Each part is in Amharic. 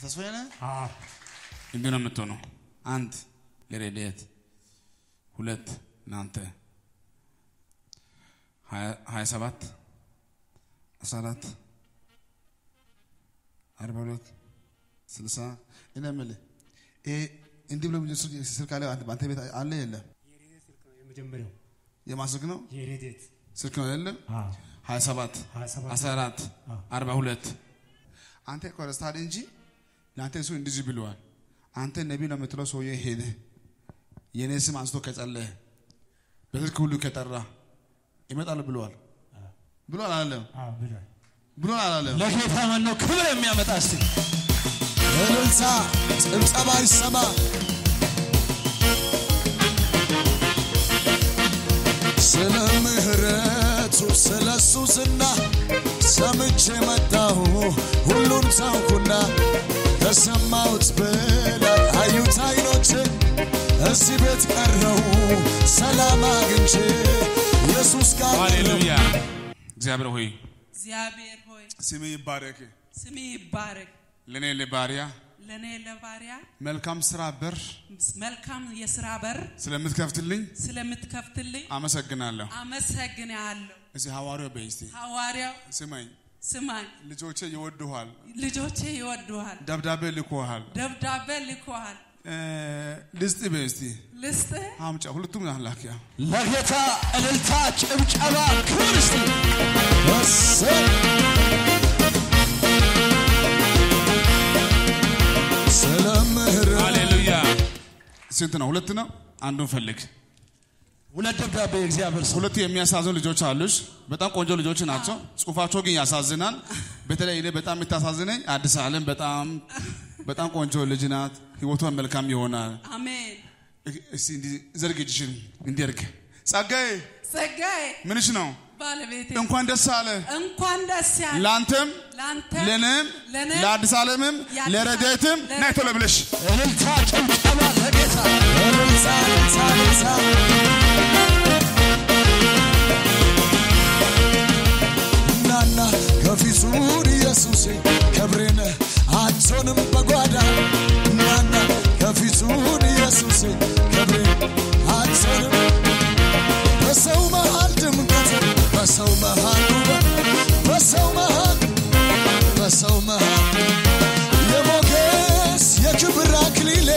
ተስፋዬ ነህ? አዎ እንዲህ ነው የምትሆነው። አንድ ለረድኤት፣ ሁለት ለአንተ፣ ሀያ ሰባት አስራ አራት አርባ ሁለት ስልሳ እኔ የምልህ ይሄ እንዲህ ብሎ ስልክ አለ በአንተ ቤት አለ የለም? የሬዴት ስልክ ነው የመጀመሪያው የማን ስልክ ነው? የሬዴት ስልክ ነው የለም? አዎ ሀያ ሰባት ሀያ ሰባት አስራ አራት አዎ። አርባ ሁለት አንተ እኮ ረስተሃል እንጂ ለአንተ እሱ እንደዚህ ብለዋል። አንተ ነቢ ነው የምትለው ሰውዬ ሄደ የኔ ስም አንስቶ ከጸለየ በስልክ ሁሉ ከጠራ ይመጣል ብለዋል። ብሏል አላለም? አዎ ብሏል። ብሏል አላለም? ለጌታ ማን ነው ክብር የሚያመጣ እስቲ እልልታ ጭብጨባ ይሰማ። ስለ ምሕረቱ ስለ እሱ ዝና ሰምቼ መጣሁ ሁሉን ታውኩና ከሰማሁት በላይ አዩት አይኖቼ እዚህ ቤት ቀረው ሰላም አግኝቼ ኢየሱስ ጋር ሃሌሉያ። እግዚአብሔር ሆይ እግዚአብሔር ሆይ ስም ይባረክ። ስም ይባረክ። ለእኔ ለባሪያ ለእኔ ለባሪያ መልካም ስራ በር መልካም የስራ በር ስለምትከፍትልኝ ስለምትከፍትልኝ አመሰግናለሁ። አመሰግናለሁ። እዚህ ሐዋርያው በይ እስቲ ሐዋርያው ስማኝ፣ ስማኝ፣ ልጆቼ ይወዱሃል፣ ልጆቼ ይወዱሃል፣ ደብዳቤ ልኮሃል፣ ደብዳቤ ልኮሃል። እ፣ ልስጥ በይ እስቲ ልስጥህ አምጫ ሁለቱም ላኪያ ለጌታ እልልታ ጭብጨባ ክብር እስቲ እሰይ! ስለ ምሕረት ሃሌሉያ። ስንት ነው? ሁለት ነው። አንዱን ፈልግ። ሁለት ደብዳቤ የእግዚአብሔር ሰው ሁለቱ የሚያሳዝኑ ልጆች አሉሽ። በጣም ቆንጆ ልጆች ናቸው። ጽሁፋቸው ግን ያሳዝናል። በተለይ እኔ በጣም የምታሳዝነኝ አዲስ ዓለም በጣም በጣም ቆንጆ ልጅ ናት። ህይወቷን መልካም ይሆናል። አሜን። እስቲ እንዲህ ዘርግ እጅሽን እንዲህ አድርግ። ጸጋዬ ጸጋዬ ምንሽ ነው? ባለቤቴ እንኳን ደስ አለ። እንኳን ደስ ያለ ለአንተም ለአንተ ለእኔም ለእኔም ለአዲስ ዓለምም የአዲስ ለረድኤትም ዓለም- ናይ ቶሎ ብለሽ እልልታ ጭብጨባ ለጌታ እልልታ እልልታ እልልታ ናና ከፊቱን ኢየሱሴ ክብሬን አንቶንም በጓዳ ናና ከፊቱን ኢየሱሴ ክብሬን አንቶንም በሰው መሃል ድምቀት በሰው መሃል ውበት በሰው መሃል በሰው መሃል የሞገስ የክብር አክሊሌ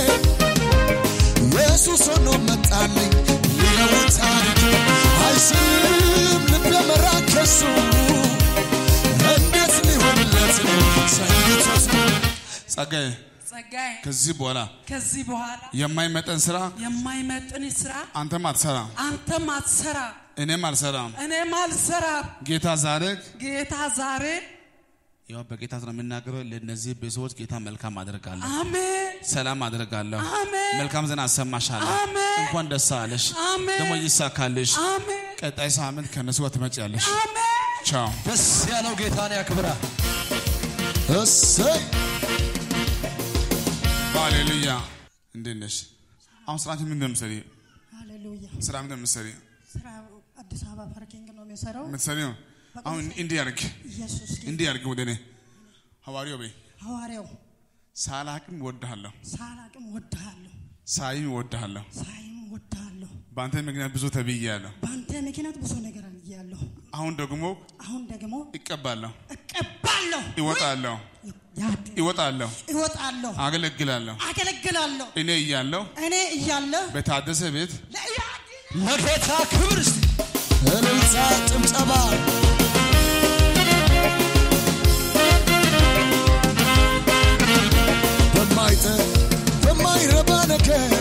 ኢየሱስ ሆኖ መጣልኝ ሊለውጥ ታሪክ አይስልም ልብ የመራከሱ እንዴት ሊሆንለት ነው ሰንቶት ጸጋዬ ጸጋዬ ከዚህ በኋላ ከዚህ በኋላ የማይመጠን ስራ የማይመጥን ስራ አንተም አትሰራም፣ አንተም አትሰራ እኔም አልሰራም። እኔም አልሰራም። ጌታ ዛሬ ጌታ ዛሬ ያው በጌታ ነው የምናገረው። ለእነዚህ ቤተሰቦች ጌታ መልካም አደርጋለሁ፣ አሜን ሰላም አደርጋለሁ፣ አሜን መልካም ዜና አሰማሻለሁ። አሜን። እንኳን ደስ አለሽ፣ አሜን። ደግሞ ይሳካልሽ። አሜን ቀጣይ ሳምንት ከነሱ ጋር ትመጪያለሽ። አሜን ቻው። ደስ ያለው ጌታን ያክብራ እሰይ ሃሌሉያ። እንዴት ነሽ? አሁን ስራችን ምንድን ነው የምትሰሪው? ሃሌሉያ ስራ ምንድን ነው የምትሰሪው? ስራ አዲስ አበባ ፓርኪንግ ነው የሚሰራው። የምትሰሪው አሁን እንዲህ ያርግ፣ ኢየሱስ ጌታ እንዲህ ያርግ። ወደ እኔ ሐዋርያው በይ ሐዋርያው ሳላቅም እወድሃለሁ፣ ሳላቅም ወድሃለሁ፣ ሳይም እወድሃለሁ። ሳይም ወድሃለሁ። በአንተ ምክንያት ብዙ ተብያለሁ። በአንተ ምክንያት ብዙ ነገር አልያለሁ። አሁን ደግሞ አሁን ደግሞ ይቀባለሁ፣ እቀባለሁ፣ ይወጣለሁ፣ ያድ ይወጣለሁ፣ እወጣለሁ፣ አገለግላለሁ። አገለግላለሁ። እኔ እያለሁ እኔ እያለሁ በታደሰ ቤት ለኢያድን ለጌታ ክብር እስቲ እልልታ ጭብጨባ በማይጠ በማይረባ ነገር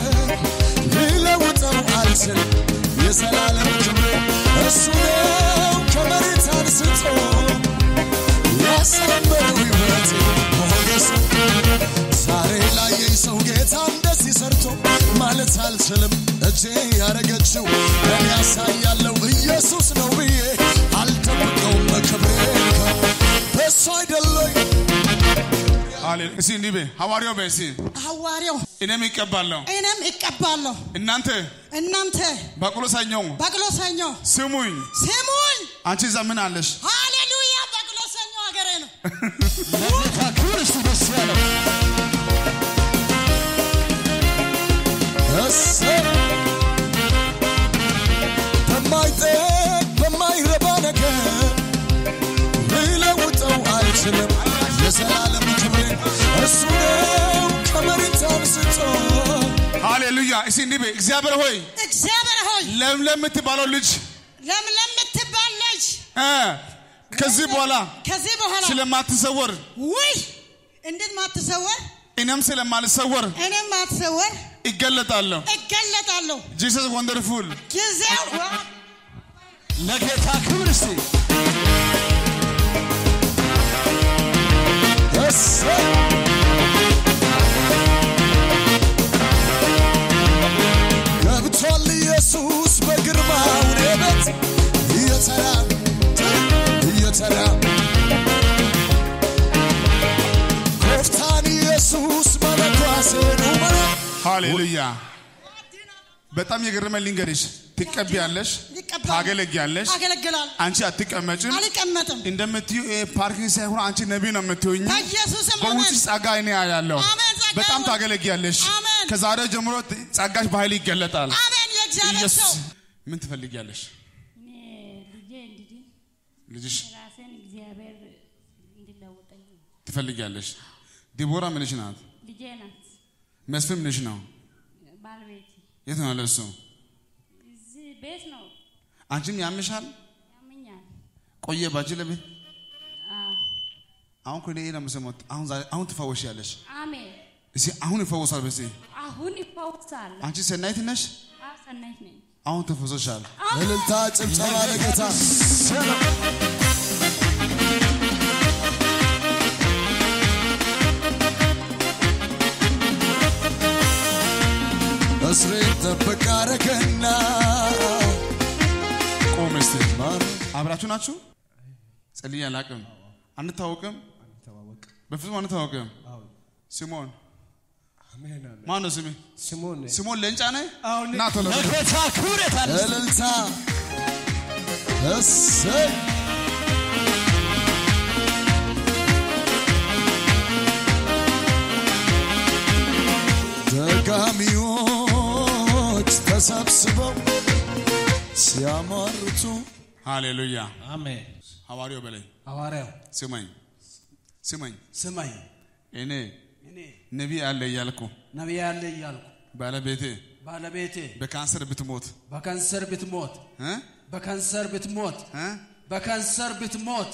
ሊለውጠው አልችል የዘላለም ክብር እሱ ነው ከመሬት አንስቶ ያሳመረው ሕይወቴ ሞገስ ዛሬ ላየኝ ሰው ጌታ እንደዚህ ሰርቶ ማለት አልችልም። እጄ ያረገችው እኔ ያሳያለው ኢየሱስ ነው ብዬ አልጠብቀውም። ክብሬን በሱ አይደለኝ ሃሌሉያ። እስኪ እንዲህ በይ ሐዋርያው በይ እስኪ ሐዋርያው እኔም ይቀባለሁ። እኔም እቀባለሁ። እናንተ እናንተ በቅሎ ሰኞ በቅሎ ሰኞ ስሙኝ። ስሙኝ። አንቺ እዛ ምን አለሽ? ሃሌሉያ በቅሎ ሰኞ ሀገሬ ነው። ለጌታ ክብር እስቲ ደስ ያለው እሰይ በማይጠቅ በማይረባ ነገር ልለውጠው አልችልም። የዘላለም ክብሬን እሱ ነው ከመሬት አንስቶ ሃሌሉያ። እስኪ እንዲህ በይ፣ እግዚአብሔር ሆይ እግዚአብሔር ሆይ ለምለም የምትባለው ልጅ ለምለም የምትባል ልጅ እ ከዚህ በኋላ ከዚህ በኋላ ስለማትሰወር ውይ እንዴት ማትሰወር እኔም ስለማልሰወር እኔም ማትሰወር ይገለጣለሁ። እገለጣለሁ ጂሰስ ወንደርፉል ጊዜው ለጌታ ክብር እስቲ እሰይ ገብቷል ኢየሱስ በግርማው እኔ ቤት እየተራ እየተራ ኮፍታን ኢየሱስ መለኳሴን ውመራ ሃሌሉያ። በጣም የገረመኝ ልንገርሽ፣ ትቀቢያለሽ፣ ይቀባል ታገለጊያለሽ። አገለግላል አንቺ አትቀመጭም። አልቀመጥም እንደምትዩ ይሄ ፓርኪንግ ሳይሆን አንቺ ነቢይ ነው የምትሆኝ። በኢየሱስም በውስጥ አሜን ጸጋ እኔ ያለው አሜን፣ ጸጋ በጣም ይሁን። ታገለጊያለሽ። አሜን። ከዛሬ ጀምሮ ጸጋሽ በኃይል ይገለጣል። አሜን የእግዚአብሔር ኢየሱስ ሰው ምን ትፈልጊያለሽ? እኔ ልጄ እንድድን ልጅሽ ራሴን እግዚአብሔር እንዲለውጠኝ ትፈልጊያለሽ? ዲቦራ ምንሽ ናት? ልጄ ናት መስፍን ምንሽ ነው? ባለቤቴ የት ነው ያለው እሱ? እዚህ ቤት ነው አንቺም ያምሻል? ያመኛል ቆየ ባጅ ለቤት አዎ አሁን እኮ እኔ ነው የምሰማው። አሁን ዛሬ አሁን ትፈወሻለሽ። አሜን እስኪ አሁን ይፈወሳል። በዚህ አሁን ይፈውሳል አንቺ ሰናይት ነሽ። አዎ ሰናይት ነኝ አሁን ተፈወሰሻል። እልልታ ጭብጨባ ለጌታ እስሬን ጠብቅ አረገና ቆም እስቲ። ማን አብራችሁ ናችሁ? ጸልዬ አላቅም። አንታወቅም፣ በፍጹም አንታወቅም። ሲሞን ማን ነው ስሜ? ስሞን ሲሞን ለንጫ ነህ? አዎ፣ እኔ- ና ቶሎ በል። ለጌታ ክብር የታለ እልልታ እሰይ ደጋሚዎች ተሰብስበው ሲያሟርቱ ሃሌሉያ። አሜን ሐዋርያው በላይ ሐዋርያው ስማኝ ስማኝ፣ ስማኝ እኔ እኔ ነቢይ አለ እያልኩ ነቢይ አለ እያልኩ ባለቤቴ ባለቤቴ በካንሰር ብትሞት በካንሰር ብትሞት እ? በካንሰር ብትሞት እ? በካንሰር ብትሞት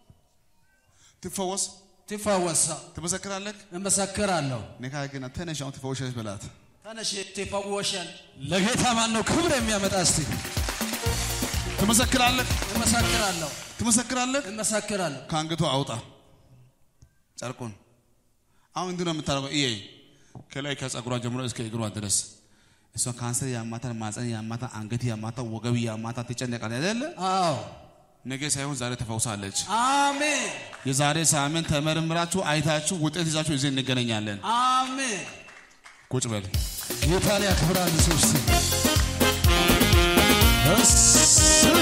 ትፈወስ ትፈወሳ ትመሰክራለህ። እመሰክራለሁ ነካ ግን ተነሽ አሁን ትፈወሻለሽ በላት። ተነሽ ትፈወሻል ለጌታ ማን ነው ክብር የሚያመጣ እስቲ ትመሰክራለህ እመሰክራለሁ ትመሰክራለህ። እመሰክራለሁ ከአንገቱ አውጣ ጨርቁን። አሁን እንዲህ ነው የምታደርገው። እየ ከላይ ከጸጉሯ ጀምሮ እስከ እግሯ ድረስ እሷ ካንሰር ያማታል፣ ማፀን ያማታል፣ አንገት ያማታል፣ ወገብ ያማታል፣ ትጨነቃል አይደለ? አዎ ነገ ሳይሆን ዛሬ ተፈውሳለች። አሜን የዛሬ ሳምንት ተመርምራችሁ አይታችሁ ውጤት ይዛችሁ እዚህ እንገናኛለን። አሜን ቁጭ በል። ጌታን ያክብራል ሰው እስቲ እሰይ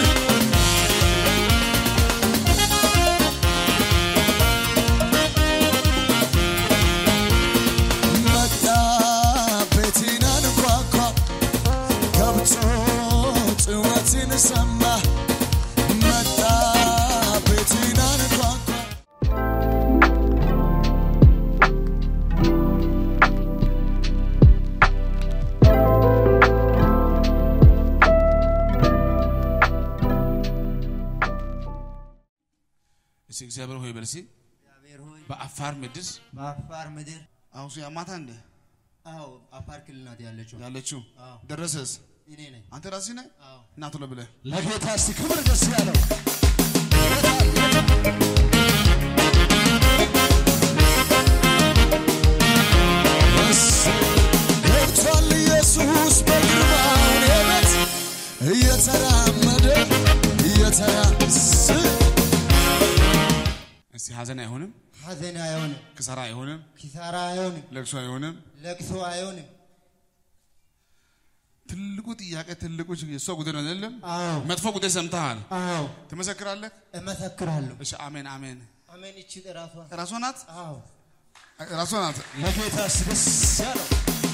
መጣ ቤቴን አንኳኳ ገብቶ ጩኸቴን ሰማ መጣ ቤቴን አንኳኳ እስኪ እግዚአብሔር ሆይ በል እስኪ እግዚአብሔር ሆይ በአፋር ምድር በአፋር ምድር አሁን እሱ ያማታ እንደ አዎ አፋር ክልል ናት ያለችው ያለችው አዎ ደረሰስ እኔ ነኝ አንተ ራስህ ነህ አዎ እና ቶሎ ብለህ ለጌታ እስቲ ክብር ደስ ያለው ገብቷል ኢየሱስ በግርማው እኔ ቤት እየተራመደ እየተራ እስቲ ሀዘን አይሆንም፣ ሐዘን አይሆንም ክሳራ አይሆንም፣ ኪሳራ አይሆንም ለቅሶ አይሆንም። ለቅሶ አይሆንም ትልቁ ጥያቄ ትልቁ ችግር የእሷ ጉዳይ ነው አይደለም? አዎ መጥፎ ጉዳይ ሰምተሃል፣ አዎ ትመሰክራለህ። እመሰክራለሁ እሺ አሜን አሜን። አሜን እቺ ራሷ ራሷ ናት። አዎ ራሷ ናት። ለጌታ ደስ ያለው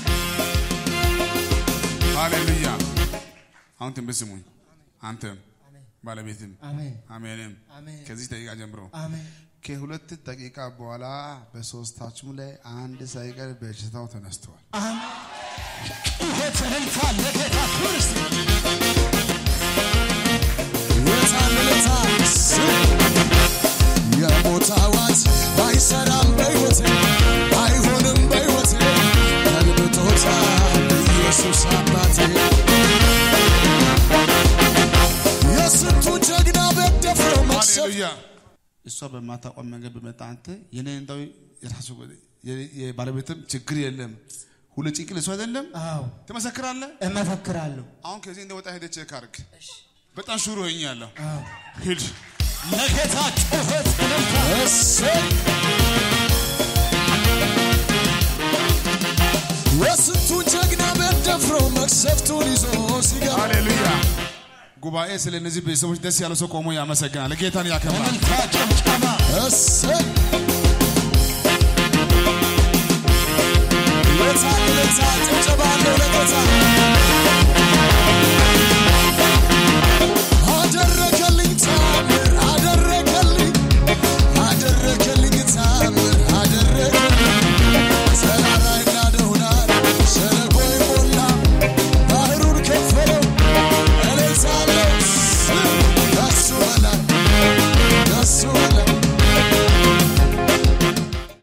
ሃሌሉያ። አሁን ትንቢት ስሙኝ። አንተም ባለቤትም አሜን አሜንም አሜን ከዚህ ደቂቃ ጀምሮ አሜን ከሁለት ደቂቃ በኋላ በሶስታችሁም ላይ አንድ ሳይቀር በሽታው ተነስተዋል። ጩኸት እልልታ ለጌታ ክብር እስቲ የታምልታ የሞት አዋጅ አይሰራም በሕይወቴ አይሆንም በሕይወቴ ገልብጦታል ኢየሱስ አባቴ የስንቱ ጀግና ቤት ደፍሮ መክሰፍ ሃሌሉያ። እሷ በማታውቀው መንገድ በመጣ አንተ የኔ እንደው የራሱ የባለቤትም ችግር የለም ሁሉ ጭንቅል እሱ አይደለም አዎ ትመሰክራለህ። እመሰክራለሁ አሁን ከዚህ እንደወጣ ሄደህ ቼክ አድርግ። በጣም ሹሩ ሆኛለሁ። አዎ ሂድ ለጌታ ጩኸት እልልታ እሰይ የስንቱ ጀግና ቤት ደፍሮ መክሰፍቱን ይዞ ሲገባ ሃሌሉያ። ጉባኤ ስለ እነዚህ ቤተሰቦች ደስ ያለው ሰው ቆሞ ያመሰግናል፣ ጌታን ያከብራል። እልልታ ጭብጨባ እሰይ የታምልታ ጭብጨባ